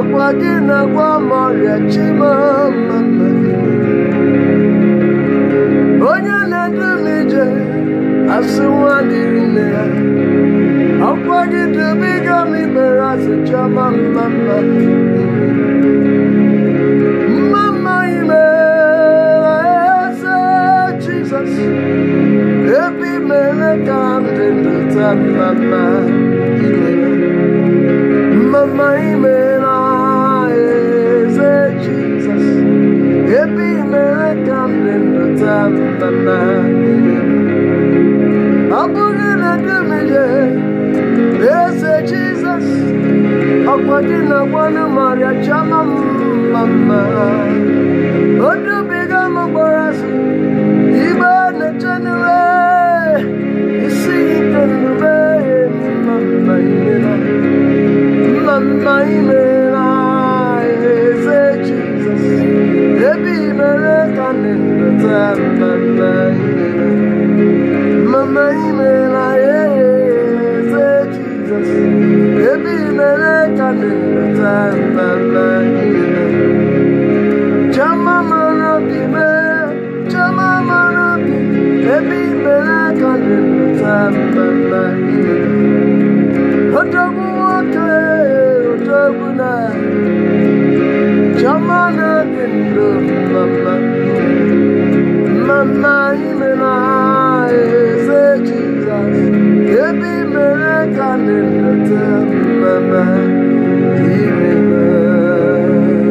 ọkwa gị na-agwa m ọrịa chimamama onye na-edu m ije asị nwa dịrị nne ya ọkwa gị dubiga m ikpere asị chiọma mmamma mmamma ime eze jizọs ebe imere ka m dị ndụ taa mmamma ime mmamma ime na eze jizọs ebe imere ka m dị ndụ taa mmamma ime ọ bụghị na dumije eze jizọs ọkwa gị na gwanụ marịa chama mma mma